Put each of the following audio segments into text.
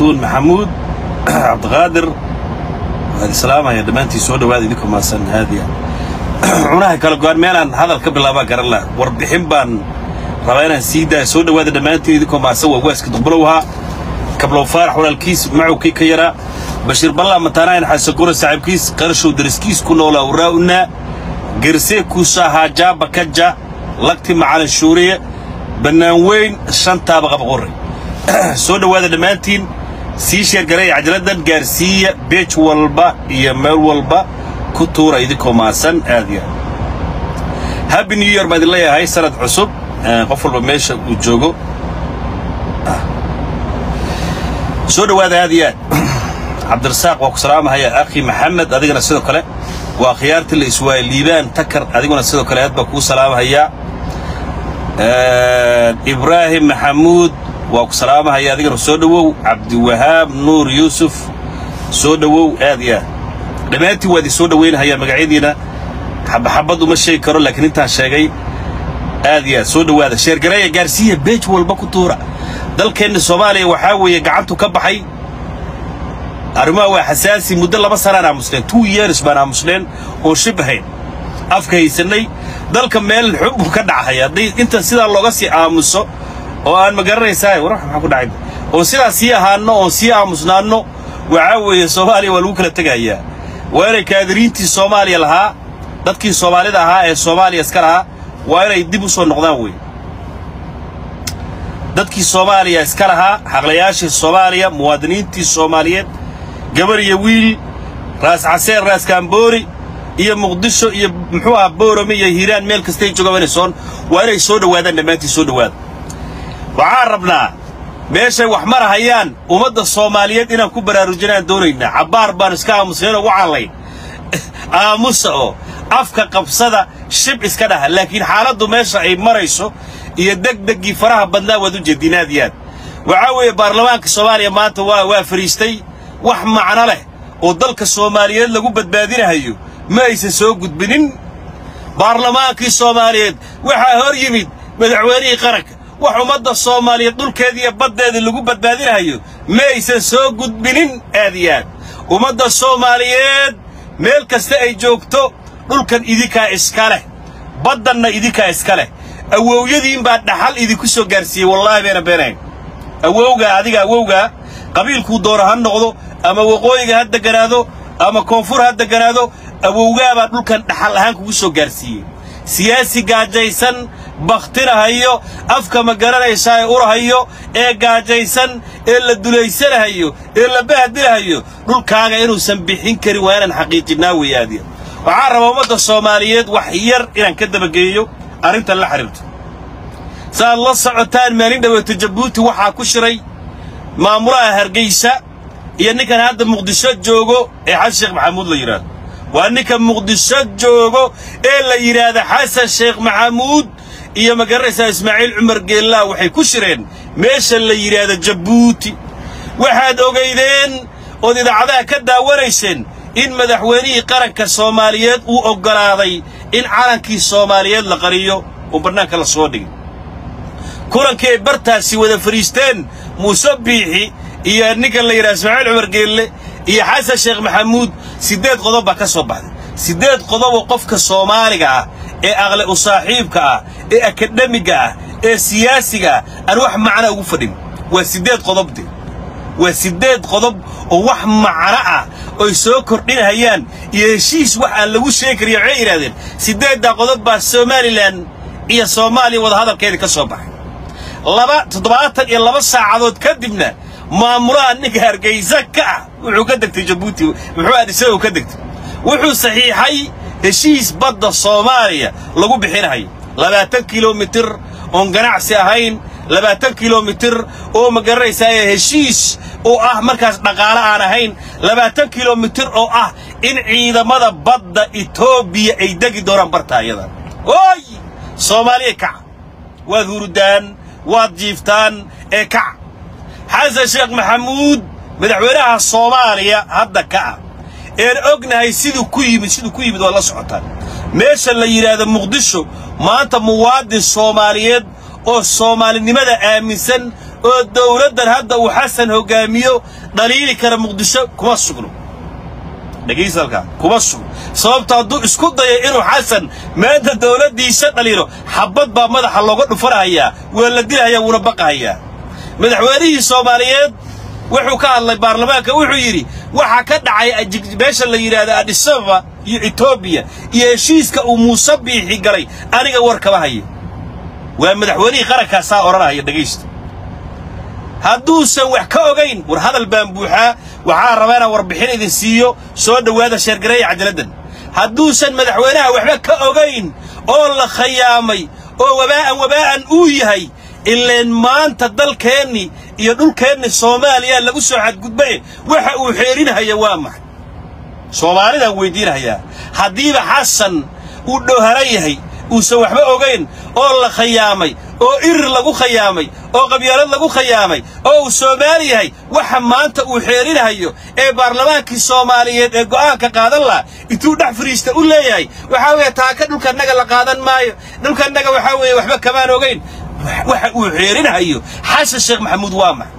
fartuun maxamuud cabdiqaadir waad islaamaya dhammaantii soo dhawaada idinka maasan haadiya cunaha kala go-aan meelaan hadal ka bilaabaa garan lah warbixin baan rabaa inaan sii daaya soo dhawaada dhammaantiin idinkoo maasan waa waaska duqbulow ahaa kablow faarax walaalkiis macowkii ka yaraa bashiir ballaa mataanaayan xasagura saaxiibkiis qarashow dariskiis ku noolaa waraa'unaa gersee kuusaa haajaaba kaja lagti macalin shuuriye bannaan weyn shantaaba qabaqorre soo dhowaada dhammaantiin sii sheergareeya cajaladdan gaarsiiya beej walba iyo meel walba ku tuura idinkoo maasan aad ya happy new year baan idin leeyahay sanad cusub qof walba meesha uu joogo soo dhowaada aad iyo aad cabdirasaaq waa ku salaamahaya akhi maxamed adigana sidoo kale waa khiyaartii la iswaayey liibaan takar adiguna sidoo kale aad baa kuu salaamahayaa ibraahim maxamuud waa ku salaamahaya adigana soo dhowow cabdiwahaab nuur yuusuf soo dhowow aad iyo aad dhammaantiin waa idin soo dhowaynahaya magacyadiina xabaxabad uma sheegi karo laakiin intaan sheegay aad iyo aad soo dhowaada sheergareeya gaarsiiya beej walba ku tuura dalkeenna soomaaliya waxaa weeye gacantu ka baxay arrimaha waa xasaasi muddo laba sanaan aamusneen two years baan aamusneen oon shib ahayn afka haysannay dalka meel xub buu ka dhacaya haddii inta sidaa looga sii aamuso oo aan ma garanaysaa war maxaa ku dhacay oon sidaa sii ahaanno oon sii aamusnaanno waxaa weeye soomaaliya waa lagu kala tegayaa waa inay kaadiriintii soomaaliya lahaa dadkii soomaalida ahaa ee soomaaliya iska lahaa waa inay dib u soo noqdaan wey dadkii soomaaliya iska lahaa xaqlayaashii soomaaliya muwaadiniintii soomaaliyeed gabar iyo wiil raas caseen raas kaamboori iyo muqdisho iyo muxuu aha boorame iyo hiiraan meel kastay joogaan inay soo waa inay soo dhowaadaan dhammaantii soo dhowaada waxaan rabnaa meeshay wax marahayaan ummadda soomaaliyeed inaan ku baraarujinaan doonaynaa cabbaar baan iska aamusnayn oo wacallayn aamusa oo afka qabsada shib iska dhaha laakiin xaaladdu meesha ay marayso iyo degdeggii faraha badnaa waad u jeediin aad iyo aad waxaa weeye baarlamaanka soomaaliya maanta waa waa fadhiistay wax macno leh oo dalka soomaaliyeed lagu badbaadinahayo ma aysan soo gudbinin baarlamaankii soomaaliyeed waxaa hor yimid madaxweynihii qaranka wax ummadda soomaaliyeed dhulkeeda iyo baddeeda lagu badbaadinahayo ma aysan soo gudbinin aad iyo aad ummadda soomaaliyeed meel kasta ay joogto dhulkan idinkaa iska leh baddanna idinkaa iska leh awowyadiin baa dhaxal idinku soo gaarsiiyey wallaahi bayna beenayn awowgaa adiga awowgaa qabiilkuu doona ha noqdo ama waqooyiga ha deganaado ama koonfur ha deganaado awowgaabaa dhulkan dhaxal ahaan kugu soo gaarsiiyey siyaasi gaajaysan bakhtinahayo afka ma garanaysaa ee urahayo ee gaajaysan ee la dulaysanahayo ee la bahdilahayo dhulkaaga inuusan bixin karin waa inaan xaqiijinnaa weyaadiya waxaan rabaa ummadda soomaaliyeed wax yar inaan ka dabageeyo arrintan la xidhiirto saaad la socotaan maalin dhaweeto jabuuti waxaa ku shiray maamulaha hargaysa iyo ninkan hadda muqdisho joogo ee xasan sheekh maxamuud la yidhaahdo waa ninka muqdisho joogo ee la yidhaahda xasan sheekh maxamuud iyo ma garanaysaa ismaaciil cumar geellaa waxay ku shireen meesha la yidhaahdo jabuuti waxaad ogaydeen ood idaacadaha ka daawanayseen in madaxweynihii qaranka soomaaliyeed uu oggolaaday in calankii soomaaliyeed la qariyo oo bannaanka la soo dhigay kulankii ay bartaasi wada fadhiisteen muuse biixi iyo ninka la yidhaha ismaaciil cumar geelle iyo xasan sheekh maxamuud siddeed qodob baa ka soo baxday siddeed qodoboo qofka soomaaliga ah ee aqle u saaxiibka ah ee akademiga ah ee siyaasiga ah aan wax macna ugu fadhin waa siddeed qodobde waa siddeed qodob oo wax macno ah oy soo kordhinahayaan iyo heshiis wax aan lagu sheegi kariyo waxay yidhahdeen siddeeddaa qodob baa somalilan iyo soomaaliya wadahadalkeedii ka soo baxay laba toddobaatan iyo laba saacadood kadibna maamulaha ninka hargaysa ka ah wuxuu ka degtay jabuuti muxuu adisagoo ka degtay wuxuu saxiixay heshiis badda soomaaliya lagu bixinahayo labaatan kilomitir oon ganacsi ahayn labaatan kilomitir oo ma garanaysaa heshiis oo ah markaas dhaqaale aan ahayn labaatan kilomitir oo ah in ciidamada badda etoobiya ay degi doonaan bartaayada oy soomaaliya kaca waad hurudaan waad jiiftaan ee kaca xasan sheekh maxamuud madaxweynaha soomaaliya hadda ka ah een ognahay siduu ku yimid siduu ku yimid waa la socotaan meesha la yidhaahdo muqdisho maanta muwaadin soomaaliyeed oo soomaalinimada aaminsan oo dawladdan hadda uu xasan hoggaamiyo dhaliili kara muqdisho kuma sugno dhegaysalkaa kuma sugno sababto hadduu isku dayo inuu xasan maanta dawladdiisa dhaliilo xabbad baa madaxa looga dhufanhayaa waa la dilahayaa wuuna baqahayaa madaxweynihii soomaaliyeed wuxuu ka hadlay baarlamaanka wuxuu yidhi waxaa ka dhacay meesha la yidhaahda adisababa iyo etoobiya iyo heshiiska uu muuse biixi galay aniga war kama hayo waa madaxweynihii qarankaasaa odhanahaya dhegaysta hadduusan wax ka ogayn war hadal baan buuxaa waxaa rabaa inaan warbixin idin siiyo soo dhowaada sheergareeya cajaladdan hadduusan madaxweynaha waxba ka ogayn oo la khayaamay oo wabaa'an wabaa'an uu yahay ileen maanta dalkeennii iyo dhulkeenni soomaaliya lagu soo xadgudbaye waxa uu xeerinhaya waa maxay soomaalidaan weyddiinhayaa haddiiba xasan uu dhooharan yahay uusan waxba ogayn oo la khayaamay oo irir lagu khayaamay oo qabyaalad lagu khayaamay oo uu soomaali yahay waxa maanta uu xeerinhayo ee baarlamaankii soomaaliyeed ee go'aanka qaadan laha intuu dhex fariista u leeyahay waxaa weeye taaka dhulkannaga la qaadan maayo dhulkannaga waxaa weeye waxba kamaan ogayn waxa uu xeerinhayo xasan sheekh maxamuud waa max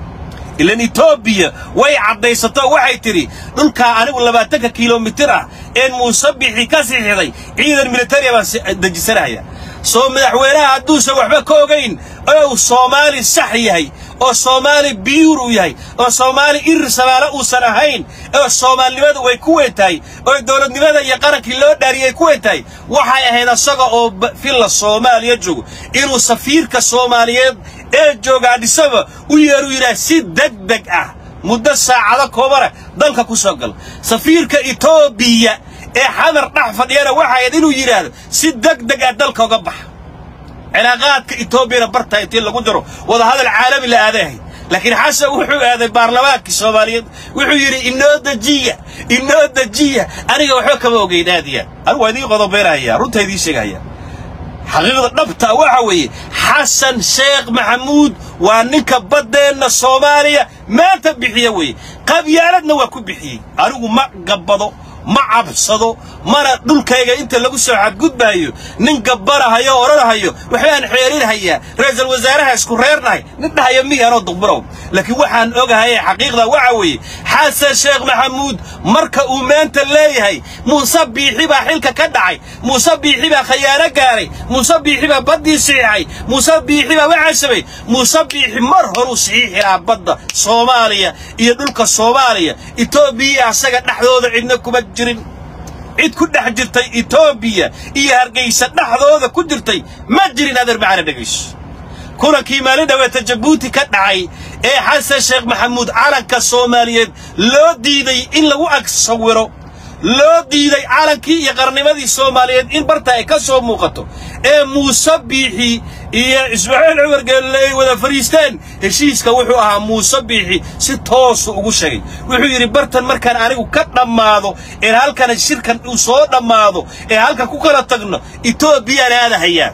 ilan etoobiya way caddaysato waxay tidhi dhulkaa anigu labaatanka kilomitir ah een muuse bixi ka sixiday ciidan militariya baan dejisanaya soo madaxweynaha hadduusan waxba ka ogayn oo uu soomaali sax yahay oo soomaali biyuur uu yahay oo soomaali irir samaalo uusan ahayn oo soomaalinimadu way ku weyn tahay oo dowladnimada iyo qarankii loo dhaariyay ku weyn tahay waxay ahayd asaga oo filla soomaaliya joogo inuu safiirka soomaaliyeed ee jooga adhisaba u yeeru yidhaah si deg deg ah muddo saacado koobana dalka ku soo gal safiirka etoobiya ee xadar dhex fadhiyana waxay ahayd inuu yidhaahdo si deg deg ah dalka uga baxa cilaaqaadka etoobiyana bartaa intii lagu jaro wadahadal caalami la aaday ahayd laakiin xasan wuxuu aaday baarlamaankii soomaaliyeed wuxuu yidhi inoo dejiya inoo dejiya aniga waxba kama ogeyn aad iyo aad anigu waa idiin qodobeynahaya runtaa idiin sheegahaya xaqiiqda dhabta waxa weeye xasan sheekh maxamuud waa ninka baddeenna soomaaliya maanta bixiya weeye qabyaaladna waa ku bixiyey anigu ma gabbado ma cabsado mana dhulkayga inta lagu soo xadgudbaayo nin gabbanahayo o odhanahayo waxbaan xeerinhayaa ra'iisul wasaaraha isku reernahay nin dhahayo miyaanoo duqburow laakiin waxaan ogahaye xaqiiqda waxa weeye xasan sheekh maxamuud marka uu maanta leeyahay muuse biixi baa xilka ka dhacay muuse biixi baa khayaano gaaray muuse biixi baa baddii siixay muuse biixi baa waxaasabay muuse biixi mar horuu saxiixi lahaa badda soomaaliya iyo dhulka soomaaliya etoobiya asaga dhexdooda cidna kuma jirin cid ku dhex jirtay etoobiya iyo hargaysa dhexdooda ku jirtay ma jirin adeer macana dhegayso kulankii maalin dhaweeta jabuuti ka dhacay ee xasan sheekh maxamuud calanka soomaaliyeed loo diiday in lagu ag sawiro loo diiday calankii iyo qarnimadii soomaaliyeed in barta ay ka soo muuqato ee muuse biixi iyo ismaaciil cumar geelle ay wada fadhiisteen heshiiska wuxuu ahaa muuse biixi si toosu ugu sheegay wuxuu yidhi bartan markaan anigu ka dhammaado ee halkana shirkan uu soo dhammaado ee halkan ku kala tagno etoobiyaan aadahayaa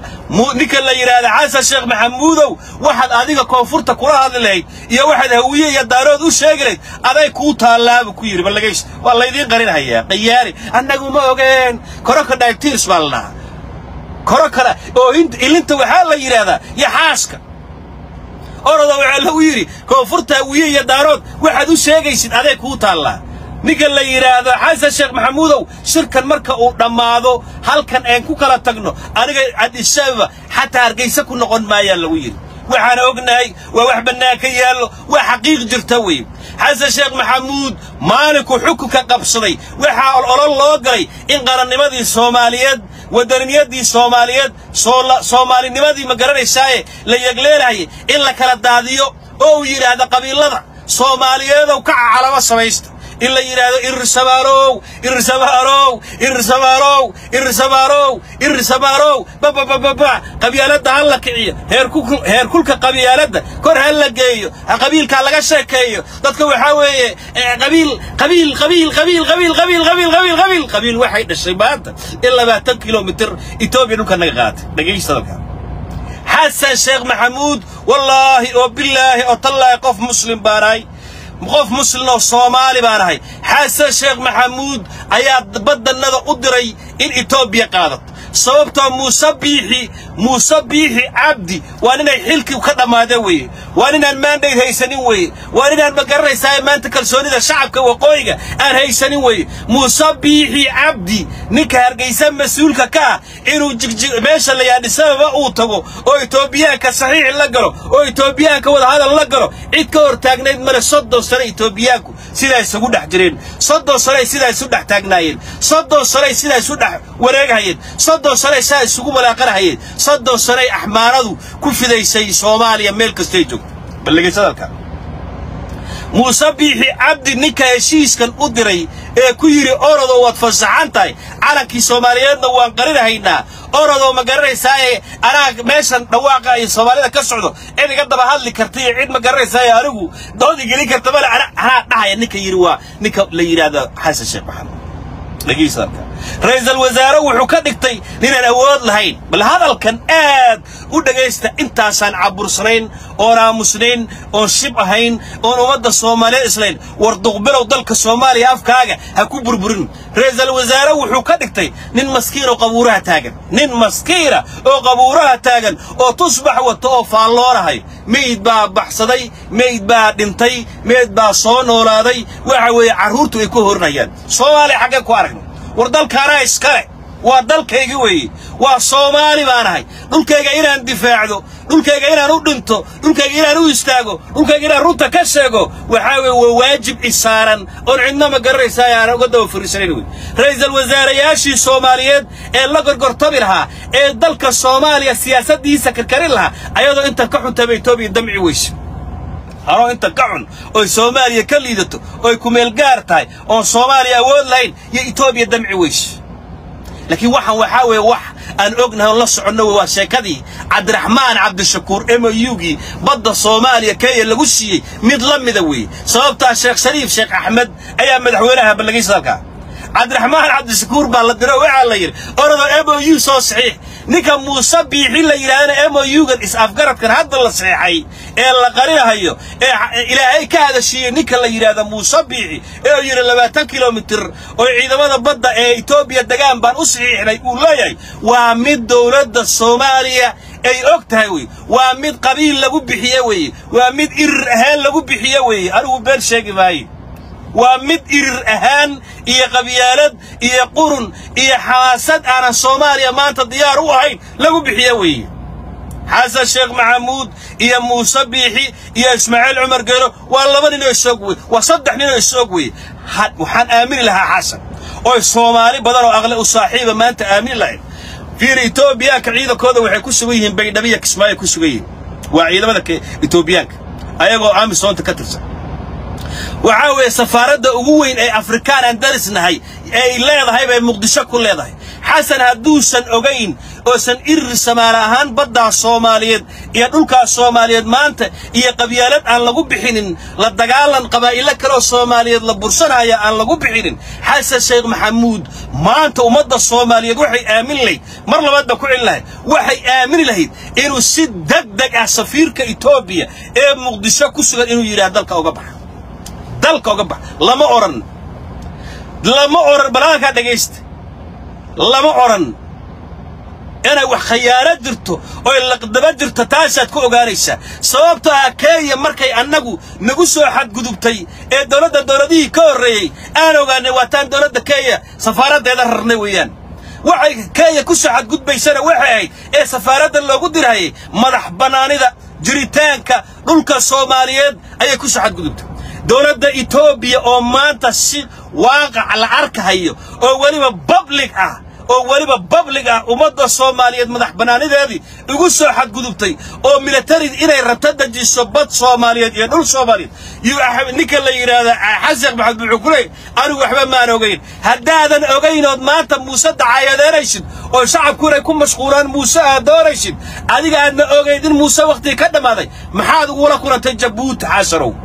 ninka la yidhaahda xasan sheekh maxamuudow waxaad adiga koonfurta kula hadli lahayd iyo waxaad hawiye iyo daarood u sheegi lahayd aday kuu taallaabu ku yidhi ballagays waa laydiin qarinhayaa qayaari annagu ma ogeen koraka dhaytirs baa la dhahaa koro kale oo ilinta waxaa la yidhaahdaa iyo xaaska oroda waxaa lagu yidhi koonfurta hawiye iyo daarood waxaad u sheegaysid aday kuu taallaa ninka la yidhaahdo xasan sheekh maxamuudow shirkan marka uu dhammaado halkan aan ku kala tagno aniga adisababa xataa hargaysa ku noqon maayaa lagu yidhi waxaan ognahay waa wax bannaan ka yaallo waa xaqiiq jirta wey xasan sheekh maxamuud maalinku xukunka qabsaday waxaa olol loo galay in qarannimadii soomaaliyeed waddaniyadii soomaaliyeed soomaalinimadii ma garanaysaaye la yegleelahayay in la kala daadiyo oo uu yidhaahdo qabiilada soomaaliyeedow kaca calamo samaysta in la yidhaahdo irirsamaarow irirsamaarow irirsamaarow irirsamaarow irirsamaarow bababababa qabyaaladda ha la kiciyo heer kulka qabyaaladda kor ha la geeyo qabiilkaa laga sheekeeyo dadka waxaa weeye qabiil qabiil qabiil qabiil qabiil qabiil qabiil qabiil qabiil qabiil waxay dhashay maanta in labaatan kilomitir etoobiya dhulka naga qaatay dhegaysta dalka xasan sheekh maxamuud wallaahi oo bilaahi oo tallaahi qof muslim baanahay qof muslim oo soomaali baan ahay xasan sheekh maxamuud ayaa baddannada u diray in etoobiya qaadato sababtoo muuse biixi muuse biixi cabdi waa ninay xilkii ka dhammaadeen weeye waa ninaan maandhayd haysanin weeye waa ninaan ma garanaysaa maanta kalsoonida shacabka waqooyiga aan haysanin weeye muuse biixi cabdi ninka hargaysa mas-uulka ka ah inuu jigjig meesha la yaadhisababa uu tago oo etoobiyaanka saxiix la galo oo etoobiyaanka wadahadal la galo cid ka hor taagnayd male soddon sano etoobiyaanku sidaa isugu dhex jireen soddon sanoay sidaa isu dhex taagnaayeen soddon sanoay sidaa isu dhex wareegahayeen soddon sanoay sidaa isugu walaaqanahayeen soddon sanoay axmaaradu ku fidaysay soomaaliya meel kastay joogto ballegeysadalka muuse biixi cabdi ninka heshiiskan u diray ee ku yidhi orodoo waad fasaxan tahay calankii soomaaliyeedna waan qarinahaynaa orodoo ma garanaysaaye anaa meeshan dhawaaqa ay soomaalida ka socdo cid iga daba hadli karta iyo cid ma garanaysaaye anigu doodi gelin karta male anaa dhahaya ninka yidhi waa ninka la yidhaahdo xasan sheekh maxamed dhegeysadalka ra'iisul wasaare wuxuu ka dhigtay ninaan awood lahayn bal hadalkan aad u dhegaysta intaasaan cabursanayn oon aamusnayn oon shib ahayn oon ummadda soomaaliyeed islayn war duqbilow dalka soomaaliya afkaaga ha ku burburin ra'iisul wasaare wuxuu ka dhigtay nin maskiin oo qabuuraha taagan nin maskiina oo qabuuraha taagan oo tusbax wato oo faalloonahay meyd baa baxsaday meyd baa dhintay meyd baa soo noolaaday waxa weeye carruurtu ay ku horinayaan soomaaliya xaggee ku aragna war dalkaanaa iskale waa dalkaygi weeye waa soomaali baan ahay dhulkayga inaan difaacdo dhulkayga inaan u dhinto dhulkayga inaan u istaago dhulkayga inaan runta ka sheego waxaa weeye waa waajib isaaran oon cidna ma garanaysaa aanan uga daba fariisanayn wey ra'iisul wasaarayaashii soomaaliyeed ee la gorgortabi lahaa ee dalka soomaaliya siyaasaddiisa karkarin lahaa ayadoo intan ka xuntaba etoobiya damci weyse anoo inta ka xun oy soomaaliya ka liidato oy kumeel gaar tahay oon soomaaliya awood lahayn iyo etoobiya damci weyse laakiin waxaan waxaa weeye wax aan ognahay oon la soconno waa sheekadii cabdiraxmaan cabdishakuur m ugii badda soomaaliya kenya lagu siiyey mid la mida weeye sababtaa sheekh shariif sheekh axmed ayaa madaxweynaha ballagaysa dalkaa cabdiraxmaan cabdishakuur baa la diro waxaa la yidhi orodoo m o u soo saxiix ninka muuse biixi la yidhahdana m o u-gan is-afgaradkan hadda la saxeexay ee la qarinahayo ee ilaahay ka hadashiiyey ninka la yidhaahda muuse biixi ee uu yidhi labaatan kilomitir oo ciidamada badda ee etoobiya degaan baan u saxiixnay uu leeyahay waa mid dowladda soomaaliya ay og tahay wey waa mid qabiil lagu bixiye weeye waa mid irir ahaan lagu bixiye weeye anigu been sheegi maaye waa mid irir ahaan iyo qabyaalad iyo qurun iyo xamaasad aanan soomaaliya maanta diyaar u ahayn lagu bixiye weeye xasan sheekh maxamuud iyo muuse biixi iyo ismaaciil cumar geelo waa laba nin oo isoog wey waa saddex nin oo isoog weye waxaan aamini lahaa xasan oy soomaali badan oo aqle u saaxiiba maanta aamini lahayn fiir etoobiyaanka ciidankooda waxay ku sugan yihiin baydhabiya kismaayo ku sugan yihiin waa ciidamada etoobiyaanka ayagoo amisoonta ka tirsan waxaa weeye safaaradda ugu weyn ee afrikaan aan darisnahay ee ay leedahay bay muqdisho ku leedahay xasan hadduusan ogayn oosan irir samaale ahaan baddaa soomaaliyeed iyo dhulkaas soomaaliyeed maanta iyo qabyaalad aan lagu bixinin la dagaalan qabaa'ilo kaleoo soomaaliyeed la bursanaya aan lagu bixinin xasan sheekh maxamuud maanta ummadda soomaaliyeed waxay aamin lahayd mar labaad baan ku celin lahayd waxay aamini lahayd inuu si deg deg ah safiirka etoobiya ee muqdisho ku sugan inuu yidhaah dalka uga baxa dalka uga bax lama odhan lama odhan balaalkaa dhegaysta lama odhan inay wax khayaano jirto oy laqdaba jirto taasaad ku ogaanaysaa sababtoo ah kenya markay annagu nagu soo xadgudubtay ee dowladda dowladihii ka horreeyey aan ogaanay waataan dowladda kenya safaaraddeeda rarnay weeyaan waxay kenya ku soo xadgudbaysana waxay ahayd ee safaaradda loogu dirhayay madax bannaanida jiritaanka dhulka soomaaliyeed ayay ku soo xadgudubtay dowladda etoobiya oo maanta si waaqac la arkahayo oo weliba bablig ah oo weliba bablig ah ummadda soomaaliyeed madax bannaanideedii ugu soo xadgudubtay oo militari inay rabto dejiso bad soomaaliyeed iyo dhul soomaaliyeed iyo ninka la yidhaahda xasan maxamed wuxuu ku leey anigu waxba maan ogayn haddaadan ogaynood maanta muuse dacaayadeynaysid oo shacabku inay ku mashquulaan muuse aad doonaysid adiga aadna ogayn in muuse wakhtigii ka dhammaaday maxaad ugula kulantay jabuuti xasanow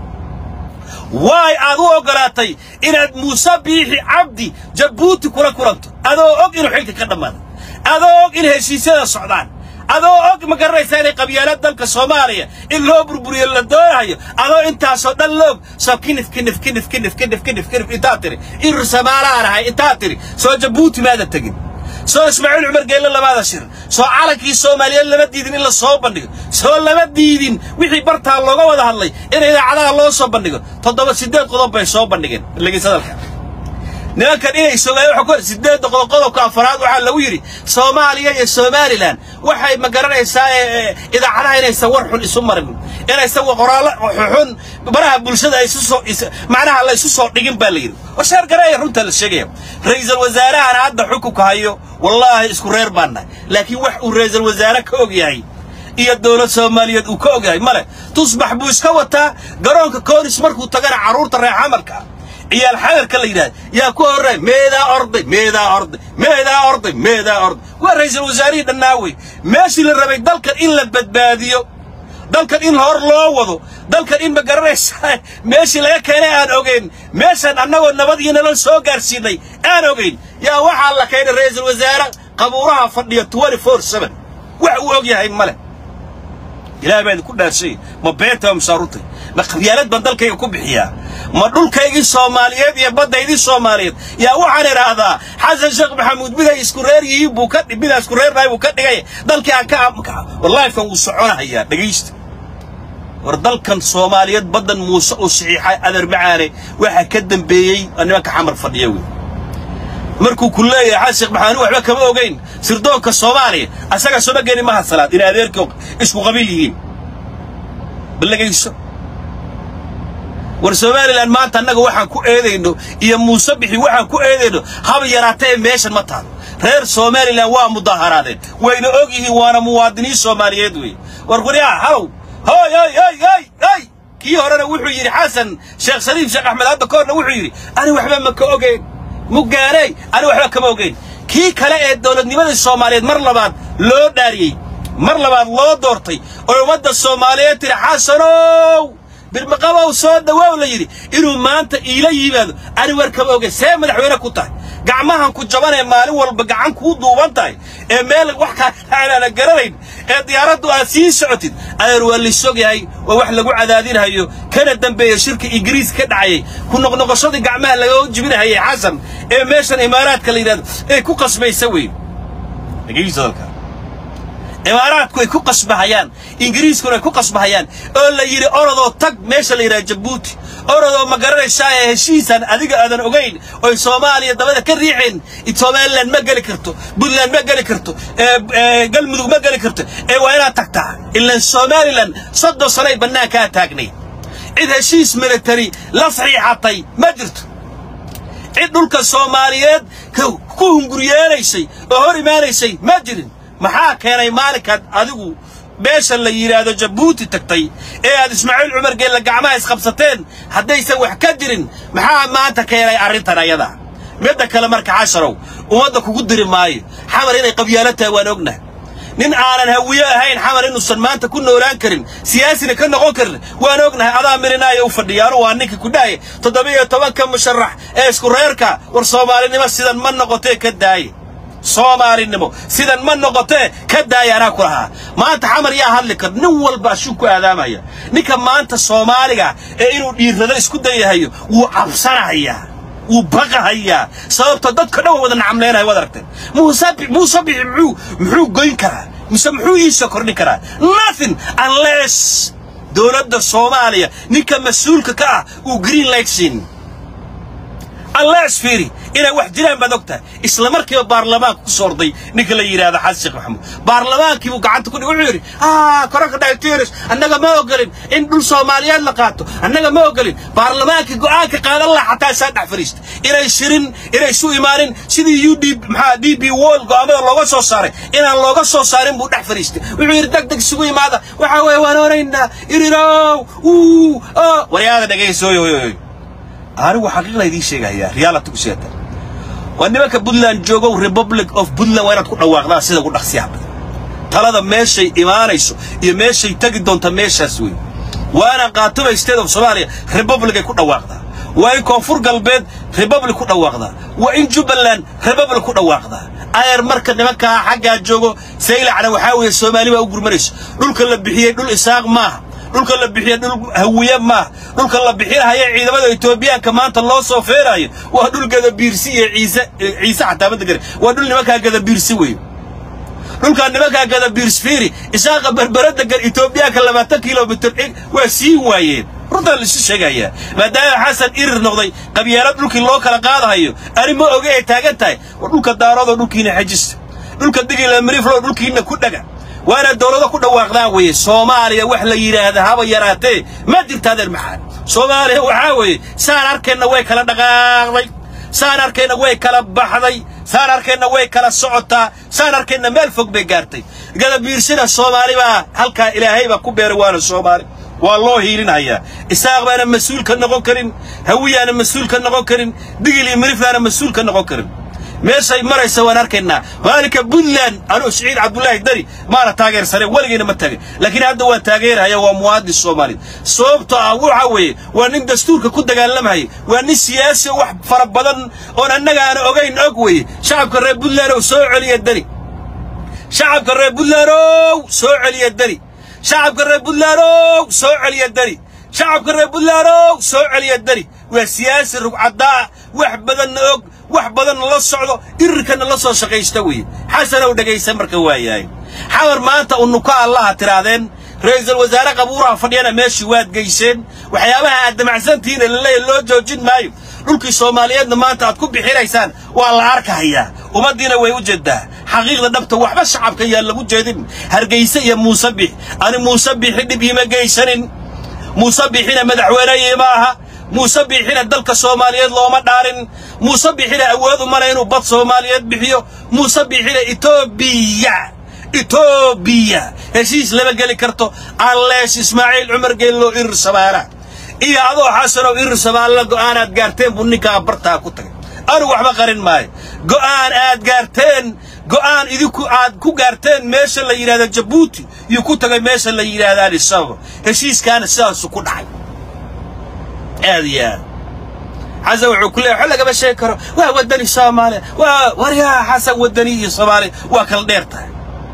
waay aad u oggolaatay inaad muuse biixi cabdi jabuuti kula kulanto adoo og inuu xilka ka dhammaaday adoo og in heshiisyada socdaan adoo og ma garanaysaa inay qabyaalad dalka soomaaliya in loo burburiyo la doonayo adoo intaasoo dhan loog soo kinif kinif kinif kinif kinif kinif kinif intaa tiri irir samaalaan ahay intaa tiri soo jabuuti maada tegin soo ismaaciil cumar geelle labaada shir soo calankii soomaaliyeed lama diidin in la soo bandhigo soo lama diidin wixii bartaa looga wada hadlay in idaacadaha loo soo bandhigo toddoba siddeed qodob bay soo bandhigeen dhegeysadalka nimankan inay soomaaliya waxa ku sideedda qodob qodobka afaraad waxaa lagu yidhi soomaaliya iyo somalilan waxay ma garanaysaa ee idaacadaha inaysan war xun isu marin inaysan qoraallo xun baraha bulshada ay isu soo macnaha la isu soo dhigin baa la yidhi oo sheer gareeya runta la sheegaya ra'iisul wasaarahana hadda xukunka hayo wallaahi isku reer baan nahay laakiin wax uu ra'iisul wasaare ka og yahay iyo dowlad soomaaliyeed uu ka og yahay male tusbax buu iska wataa garoonka koonis markuu tagana carruurta reer xamarka ah ciyaal xadarka la yidhahda yaa ku horray meedaa orday meedaa orday meedaa orday meedaa orday waa ra'iisul wasaarihii dhannaawey meeshii la rabay dalkan in la badbaadiyo dalkan in hor loo wado dalkan in ma garanaysaa meeshii laga keenay aan ogeyn meeshan annagoo nabad iyo nolol soo gaarsiinay aan ogeyn yaa waxaa la keenay ra'iisul wasaare qabuuraha fadhiya twenty four seven wax uu og yahay male ilaah baa idinku dhaarshay ma beenta ma mashaarutay ma qabyaalad baan dalkayga ku bixiyaa ma dhulkaygii soomaaliyeed iyo baddaydii soomaaliyeed yaa waxaan idhaahdaa xasan sheekh maxamuud miday isku reer yihiin buu ka midaa isku reernahay buu ka dhigay dalkii aan ka wallaahikan wuu soconahayaa dhegaysta war dalkan soomaaliyeed baddan muuse uu saxiixay adeer macaane waxaa ka dambeeyey nimanka xamar fadhiya wey markuu ku leeyahay xasan sheekh maxamuud waxba kama ogeyn sirdoonka soomaaliya asaga sooma geni maha salaad in adeerkii isku qabiil yihiin ballagayso war somalilan maanta annaga waxaan ku eedayno iyo muuse bixi waxaan ku eedayno haba yaraatee meeshan ma taalo reer somalilan waa mudaaharaadeen wayna og yihiin waana muwaadiniin soomaaliyeed weeye war quryaha halow hoy hoy hoy hoy hoy kii horena wuxuu yidhi xasan sheekh shariif sheekh axmed hadda koorna wuxuu yidhi ani waxba ma ka ogeyn mugaaney ani waxba kama ogeyn kii kale ee dowladnimadii soomaaliyeed mar labaad loo dhaariyey mar labaad loo doortay oo ummadda soomaaliyeed tiri xasanow birmaqabow soo dhawaaw la yidhi inuu maanta iila yimaado ani war kama ogeyn see madaxweyne ku tahay gacmahan ku jabanee maalin walba gacan kuu duuban tahay ee meel wax kaanaana garanayn ee diyaaraddu aad sii socotid adeer waa laysog yahay waa wax lagu cadaadinhayo kana dambeeya shirka ingiriis ka dhacayay ku noqnoqoshadii gacmaha laga jibinahayay xasan ee meeshan imaaraadka la yidhahdo ee ku qasbaysa weyn dhegeyso dalka imaaraadku ay ku qasbahayaan ingiriiskuna ay ku qasbahayaan oo la yidhi orodoo tag meesha la yidhaha jabuuti orodoo ma garanaysaa ee heshiisan adiga aadan ogayn oy soomaaliya dabada ka riixeen somalilan ma geli karto puntland ma geli karto galmudug ma geli karto ee waa inaad tagtaa ilaan somalilan soddon sanoay bannaankaa taagnay cid heshiis militari la saxiixatay ma jirto cid dhulka soomaaliyeed ku hunguryeelaysay oo hor imaanaysay ma jirin maxaa keenay maalinkaad adigu meesha la yidhaahdo jabuuti tagtay ee aad ismaaciil cumar geella gacmaha isqabsateen haddaysan wax ka jirin maxaa maanta keenay arrintan ayada midda kale marka xasharow ummadda kugu diri maayo xamar inay qabyaalo tahay waan ognahay nin aanan hawiye ahayn xamar inuusan maanta ku noolaan karin siyaasina ka noqon karin waan ognahay adaa mirinaayo u fadhiyaano waa ninkii ku dhahaya toddoba-iyo tobanka musharax ee isku reerka war soomaalinimo sidan ma noqotee ka daaye soomaalinimo sidan ma noqotee ka daaya anaa ku lahaa maanta xamar yaa hadli kar nin walba ashuu ku aadaamaya ninka maanta soomaaliga ee inuu dhiirrado isku dayahayo wuu cabsanahayaa wuu baqahayaa sababto dadka dhan wada nacamleynaya waad aragteen muuse muuse bixi muxuu muxuu goyn karaa mise muxuu iisoo kordhin karaa nothing unless dowladda soomaaliya ninka mas-uulka ka ah uu green light siin unless fiiri inay wax jiraan baad og tahay isla markiiba baarlamaanka ku soorday ninka la yidhaahdo xasan sheekh maxamuud baarlamaankii buu gacanta ku dhig wuxuu yidhi ah koranka dhaytiris annaga ma ogolin in dhul soomaaliyeed la qaato annaga ma ogolin baarlamaankii go'aanka qaadan laha xataa isaa dhex fadhiista inay shirin inay isu imaanin sidii u d maxaa d b wol go'aamada looga soo saaray inaan looga soo saarin buu dhex fadhiistay wuxuu yidhi deg deg isugu imaada waxaa weeye waan oonaynaa irirow uu waryaada dhegaysoyoyoy anigu xaqiiqda idiin sheegayaa reality ku sheegta waa nimanka puntland joogow republic of puntland waa inaad ku dhawaaqdaan sida ugu dhaqsiyaha badan talada meeshay imaanayso iyo meeshay tegi doonta meeshaas wey waana qaatubay state of soomaaliya republic ay ku dhawaaqdaa waa in koonfur galbeed republic ku dhawaaqdaa waa in jubbaland republic ku dhawaaqdaa ayer marka nimankaa xaggaa joogo saylacna waxaa weeye soomaali baa u gurmanayso dhulka la bixiyey dhul isaaq maaha dhulka la bixiya dhul hawiye maaha dhulka la bixinahaya ciidamada etoobiyaanka maanta loo soo feerayo waa dhul gadabiirsi iyo ciise ciise xataa madegare waa dhul nimankaa gadabiirsi weeye dhulkaa nimankaa gadabiirsi fiiri isaaqa berbera degan etoobiyaanka labaatan kilomitir waa siin waayeen runtaa laisu sheegayaa maadaama xasan irir noqday qabyaalo dhulkii loo kala qaadahayo ani ma oge ay taagan tahay war dhulka daaroodoo dhulkiina xejista dhulka digila miriflo dhulkiina ku dhaga waana dawlado ku dhawaaqdaan weeye soomaaliya wax la yidhaahda haba yaraatee ma jirta adeer maxaad soomaaliya waxaa weeye saan arkeenna way kala dhaqaaqday saan arkeenna way kala baxday saan arkeenna way kala socotaa saan arkeenna meel fog bay gaartay gadabiirsina soomaali baa halkaa ilaahay baa ku beeray waana soomaali waa loo hiilinhayaa isaaq baana mas-uul ka noqon karin hawiyaana mas-uul ka noqon karin digil iyo miriflaana mas-uul ka noqon karin meeshay maraysa waan arkaynaa maalinka puntland anuu siciid cabdulaahi dari maana taageersaneen weligayna ma taagin laakiin hadda waan taageerhaya waa muwaadin soomaaliyeed sababtoo ah waxa weeye waa nin dastuurka ku dagaalamahaya waa nin siyaasi wax fara badan oon annaga aan ogayn og weeye shacabka reer puntland ow soo celiya dani shacabka reer puntland ow soo celiya dani shacabka reer puntland ow soo celiya dani shacabka reer puntland ow soo celiya dani waa siyaasi rugcaddaa wax badanna og wax badanna la socdo irirkanna la soo shaqaysta weeye xasanow dhegaysa marka waayahay xamar maanta unuka allaha tidhaahdeen ra'iisul wasaare qabuuraha fadhiyana meeshii waad geyseen waxyaabaha aad damacsantihiina laleeya loo joojin maayo dhulkii soomaaliyeedna maanta aad ku bixinaysaan waa la arkahayaa ummaddiina way u jeeddaa xaqiiqda dhabta waxba shacabka yaan lagu jeedin hargayse iyo muuse bix ani muuse bixi dhib iima geysanin muuse bixina madaxweyne iima aha muuse biixina dalka soomaaliyeed looma dhaarin muuse biixina awood umale inuu bad soomaaliyeed bixiyo muuse biixina etoobiya etoobiya heshiis lama geli karto allees ismaaciil cumar geelloo irir samaana iyo adoo xasanow irir samaanla go'aanaad gaarteen buu ninkaa bartaa ku tagay anugu waxba qarin maayo go'aan aad gaarteen go'aan idinku aad ku gaarteen meesha la yidhahda jabuuti iyo ku tagay meesha la yidhahda alisababa heshiiskaana sidaasu ku dhacay aad iyo aad xasan wuxuu ku leeyahay wax lagama sheegi karo waa waddani soomaaliya waa waryaa xasan waddani iyo soomaaliya waa kala dheer tahay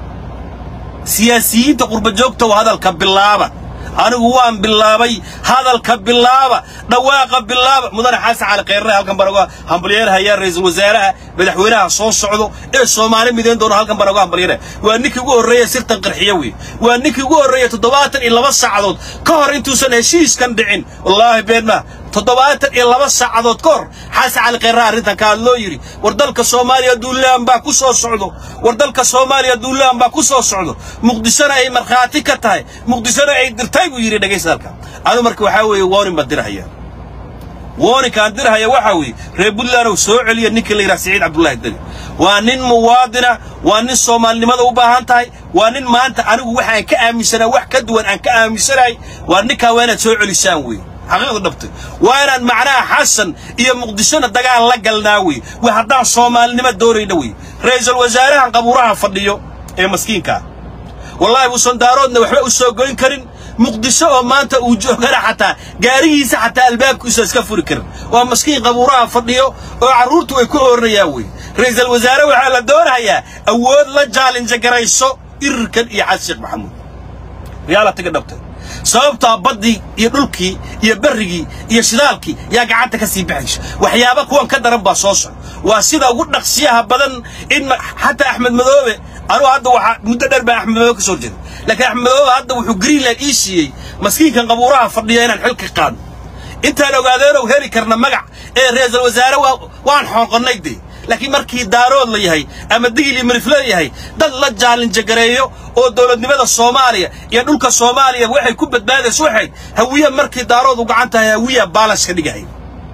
siyaasiyiinta qurba joogta waa hadalka bilaaba anigu waan bilaabay hadalka bilaaba dhawaaqa bilaaba mudane xasan cali khayrre halkan baan uga hambalyeerahayaa ra'iisul wasaaraha madaxweynaha soo socdo ee soomaali midayn doona halkan baan uga hambalyeeraya waa ninkii ugu horreeya sirtan qarxiyo wey waa ninkii ugu horreeya toddobaatan iyo laba saacadood ka hor intuusan heshiiskan dhicin wallaahi been maa toddobaatan iyo laba saacadood ka hor xasan cali khayrre arrintan ka hadloo yidhi war dalka soomaaliya duulaan baa ku soo socdo war dalka soomaaliya duulaan baa ku soo socdo muqdishona ay markhaati ka tahay muqdishona ay dirtay buu yidhi dhegaysta halka anu marka waxaa weeye warning baan dirahaya warningkaan dirahaya waxaa weeye reer puntland oo soo celiya ninka la yidhaha siciid cabdullaahi deni waa nin muwaadina waa nin soomaalinimada u baahan tahay waa nin maanta anigu waxaan ka aaminsanaa wax ka duwan aan ka aaminsanahay waa ninkaa waa inaad soo celisaan weeye xaqiiqda dhabtay waa inaan macnaha xasan iyo muqdishona dagaal la galnaa wey wa haddaan soomaalinimo doonayna wey ra'iisul wasaarahan qabuuraha fadhiyo ee maskiinkaa wallaahi uusan daaroodna waxba u soo goyn karin muqdisho oo maanta uu joogana xataa gaarigiisa xataa albaabkiisa iska furi karin waa maskiin qabuuraha fadhiyo oo carruurtu ay ku ooranayaan wey ra'iisul wasaare waxaa la doonayaa awood la jaalinja garayso irirkan iyo xasan sheekh maxamuud riyaalatiga dhabtay sababtaa baddii iyo dhulkii iyo berrigii iyo shidaalkii yaa gacanta ka sii baxaysa waxyaaba kuwan ka daran baa soo socda waa sida ugu dhaqsiyaha badan in xataa axmed madoobe anugu hadda waxaa muddo dheer baa axmed madoobe ka soo jeeda laakiin axmed madoobe hadda wuxuu greenland ii siiyey maskiinkan qabuuraha fadhiya inaan xil ka qaadno intaan ogaadeenow heli karna magac ee ra'iisul wasaare waan xooqonnay dee laakiin markii daarood la yahay ama digil iyo mirifle yahay dad la jaalinjagareeyo oo dowladnimada soomaaliya iyo dhulka soomaaliya waxay ku badbaadayso waxayd hawiya markii daarood u gacan tahay hawiya baalas ka dhigahay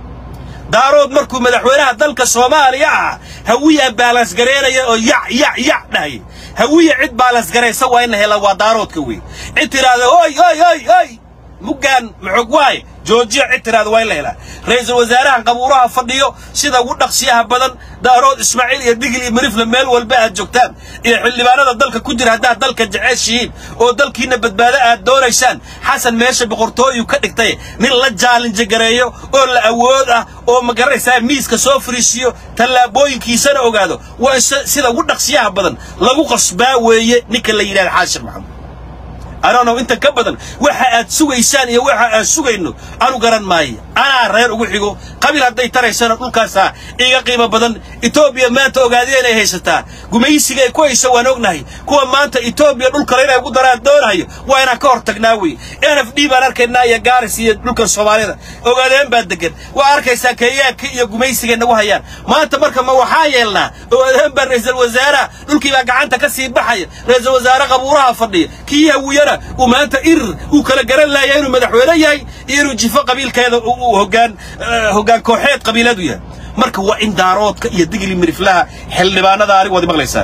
daarood markuu madaxweynaha dalka soomaaliya ah hawiya baalas gareynaya oo yac yac yac dhahaya hawiya cid baalas garaysa waa in la hela waa daaroodka wey cid tidhaahda oy oy oy oy muggaan maxog waaye joojiya cid tiraada waa in la helaa ra'iisul wasaarahan qabuuraha fadhiyo sida ugu dhaqsiyaha badan daarood ismaaciil iyo digil iyo mirifle meel walba aad joogtaan iyo xildhibaanada dalka ku jira haddaad dalka jeceshihiin oo dalkiinna badbaado aad doonaysaan xasan meesha boqortooyu ka dhigtay nin la jaalinjagareeyo oo la awood ah oo magaraysaa miiska soo fariisiyo tallaabooyinkiisana ogaado waa in sida ugu dhaqsiyaha badan lagu qasbaa weeye ninka la yidhahda xaashir maxamuud anonow inta ka badan waxa aad sugaysaan iyo waxa aan sugayno anu garan maayo anaa reer ugu xigo qabiil hadday taraysana dhulkaasaa iga qiimo badan etoobiya maanta ogaadiya inay haysataa gumaysiga ay ku hayso waan ognahay kuwa maanta etoobiya dhulkale inay ugu daraan doonayo waa inaan ka hor tagnaa wey n f d baan arkaynaa iyo gaaris iyo dhulkan soomaalida ogaadeen baa degan waa arkaysaa kenyaanka iyo gumaysiga nagu hayaan maanta marka ma waxaa yeelnaa ogaadeen baa ra'iisul wasaaraha dhulkii baa gacanta ka sii baxaya ra'iisul wasaare qabuuraha fadhiya kii hawiyana uu maanta irir uu kala garan laaya inuu madaxweyne yahay iyo inuu jifo qabiilkeeda uu hoggaan hoggaan kooxeed qabiiladu yahay marka waa in daaroodka iyo digli miriflaha xildhibaanada anigu waad maqlaysaan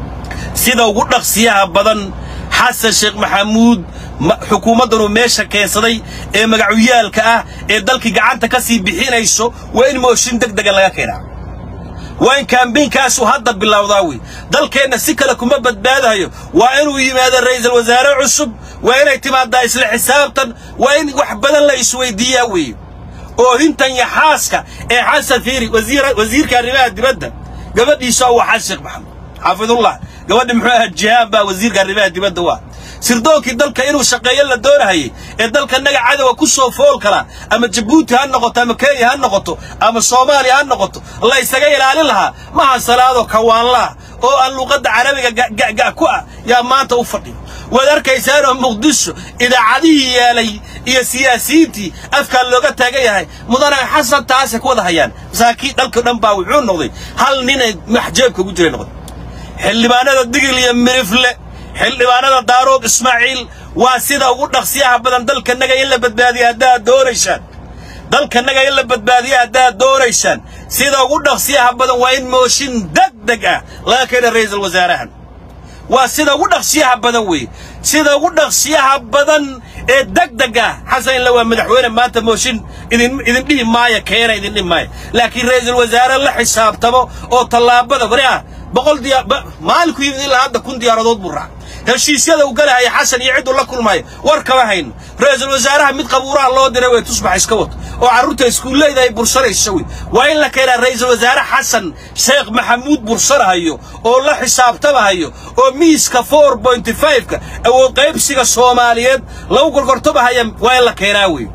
sida ugu dhaqsiyaha badan xasan sheekh maxamuud xukuumaddanuu meesha keensaday ee magacuyaalka ah ee dalkii gacanta ka sii bixinayso waa in mooshin deg dega laga keenaa waa in kaambaynkaasu hadda bilowdaa wey dalkeenna si kale kuma badbaadayo waa inuu yimaado ra'iisul wasaare cusub waa inay timaadaa isla xisaabtan waa in wax badan la isweydiiyaa weeye oohintan iyo xaaska ee xasan fiiri wasiirka arrimaha dibadda gabadhiisa waa xasan sheekh maxamed xaafidullah gabadhi muxuu ahaa jihaan baa wasiirka arrimaha dibadda waa sirdoonkii dalka inuu shaqeeyo la doonahayay ee dalka naga cadowa ku soo fool kala ama jabuuti ha noqoto ama kenya ha noqoto ama soomaaliya ha noqoto la isaga ilaalin lahaa maha salaado kawaanlaha oo aan luuqadda carabiga ga'ga' ku ah yaa maanta u fadhiyo waad arkaysaanoo muqdisho idaacadihii yeelay iyo siyaasiyiintii afkaa looga taagan yahay mudane xasan taasay ku wada hayaan masaakiin dhalka dhan baa wuxuu noqday hal ninay maxjeebka ugu jiray noqday xildhibaanada digil iyo mirifle xildhibaanada daarood ismaaciil waa sida ugu dhaqsiyaha badan dalkanaga in la badbaadiya haddaad doonaysaan dalkanaga in la badbaadiya haddaad doonaysaan sida ugu dhaqsiyaha badan waa in mooshin deg deg ah laga keena ra'iisul wasaarahan waa sida ugu dhaqsiyaha badan weeye sida ugu dhaqsiyaha badan ee deg deg ah xasan illa waa madaxweyne maanta mooshin idin idin dhihi maaya keena idin dhihi maaya laakiin ra'iisul wasaare la xisaabtamo oo tallaabada wari ah boqol diyaar maalinku yimid ilaa hadda kun diyaaradood buu raacay heshiisyada uu galahaya xasan iyo cidduu la kulmayo war kama hayno ra'iisul wasaaraha mid qabuuraha loo diray way tusbax iska wato oo carruurta iskuulleyda ay bursanayso wey waa in la keenaa ra'iisul wasaare xasan sheekh maxamuud bursanahayo oo la xisaabtamahayo oo miiska four pointy five-ka awood qaybsiga soomaaliyeed lagu gorgortamahaya waa in la keenaa wey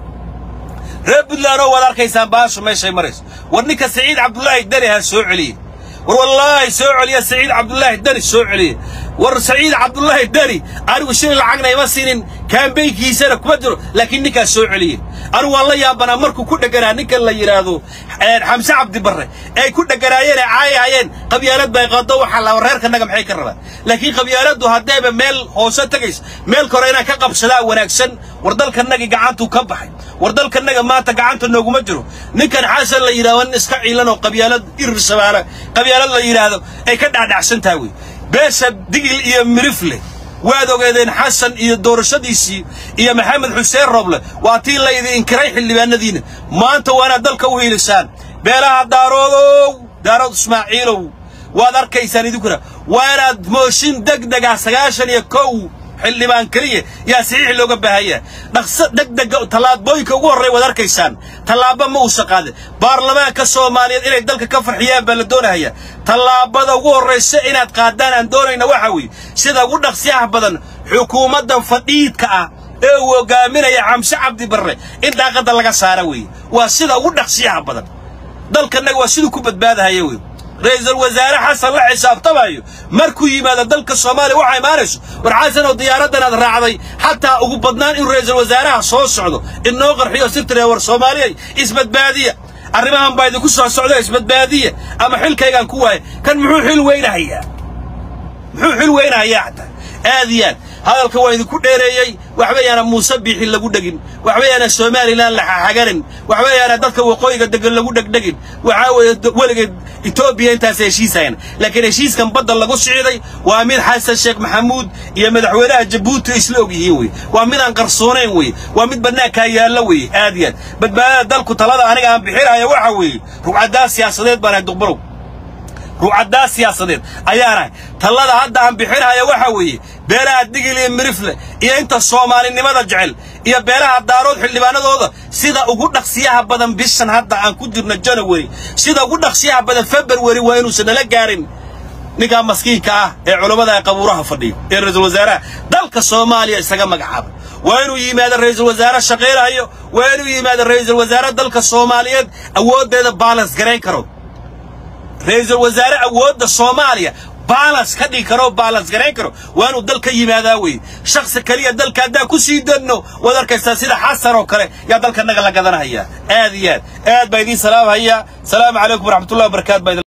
reer puntland oo waad arkaysaan baashu meeshay marayso war ninka saciid cabdulaahi dani ha soo celiye war wallaahi soo celiya saciid cabdulaahi dani soo celiye war saciid cabdulaahi dani anigu shilin lacagna ima siinin kaambaynkiisana kuma jiro laakiin ninkaas soo celiye anigu waan la yaabanaa markuu ku dheganaa ninkan la yidhaahdo xamse cabdi barre ay ku dheganaayeen ee caayahayeen qabyaalad bay qado waxaa la reerkanaga maxay ka rabaan laakiin qabyaaladdu haddayba meel hoose tegayso meel kore inaan ka qabsadaa wanaagsan war dalkanagii gacantuu ka baxay war dalkanaga maanta gacanta nooguma jiro ninkan xasan la yidhahdo nin iska ciilan oo qabyaalad irir shabaale qabyaalad la yidhaahdo ay ka dhacdhacsan tahay wey beesha digil iyo mirifle waad ogeedeen xasan iyo doorashadiisii iyo maxamed xuseen roble waa tii laydi inkiray xildhibaanadiina maanta waanaad dalka u hiilisaan beelaha daaroodow daarood ismaaciilow waad arkaysaan idinkuna waanaad mooshin deg dega sagaashan iyo kow xildhibaan keliya yaa saxiix looga baahaya dhaqso degdega tallaabooyinka ugu horreey waad arkaysaan tallaaba ma uusa qaadin baarlamaanka soomaaliyeed inay dalka ka farxiyaan baa la doonahaya tallaabada ugu horraysa inaad qaadaan aan doonayna waxa weeye sida ugu dhaqsiyaha badan xukuumaddan fadhiidka ah ee uu hogaaminaya xamse cabdi barre in daaqadda laga saara weeye waa sida ugu dhaqsiyaha badan dalkannaga waa siduu ku badbaadahaya weye ra'iisul wasaare xasan la xisaabtamayo markuu yimaado dalka soomaaliya waxaa imaanayso war xasan oo diyaaraddan aad raacday xataa ugu badnaan inuu ra'iisul wasaaraha soo socdo inoo qarxiyo sirtire war soomaaliyay isbadbaadiya arrimahan baa idinku soo socda isbadbaadiya ama xilkaygaan ku waaya kan muxuu xil weynahayaa muxuu xil weynahayaa xataa aad iyo aad hadalka waa idinku dheereeyey waxba yaana muuse biixi lagu dhegin waxba yaana somalilan la xaxaganin waxba yaana dadka waqooyiga degan lagu dhegdhegin waxaa weeye weligeed etoobiya intaas heshiisayan laakiin heshiiskan badda lagu siciday waa mid xasan sheekh maxamuud iyo madaxweynaha jabuuti isla og yihiin weye waa mid aan qarsoonayn weye waa mid bannaankaa yaallo weye aad iyo aad badbaadada dalku talada aniga aan bixinaya waxa weeye rugcaddaa siyaasadeed baan ahay duqbarow ruucaddaa siyaasadeed ayaanahay tallada hadda aan bixinaya waxa weeye beelaha digil iyo mirifle iyo inta soomaalinimada jecel iyo beelaha daarood xildhibaanadooda sida ugu dhaqsiyaha badan bishan hadda aan ku jirno janawari sida ugu dhaqsiyaha badan februari waa inuusan nala gaarin ninkaa maskiinka ah ee culammada ee qabuuraha fadhiyo ee ra-iisul wasaaraha dalka soomaaliya isaga magacaabay waa inuu yimaado ra-iisul wasaare shaqaynayo waa inuu yimaado ra-iisul wasaare dalka soomaaliyeed awooddeeda baalans garayn karo ra-iisul wasaare awoodda soomaaliya baalans ka dhigi karo baalans garayn karo waa inuu dalka yimaadaa weye shaksi keliya dalka haddaan ku sii danno waad arkaysaa sida xasan oo kale yaa dalka naga la gadanhayaa aad iyo aad aad baa idiin salaamhayaa salaamu calaykum waraxmatullahi wabarakaatu baa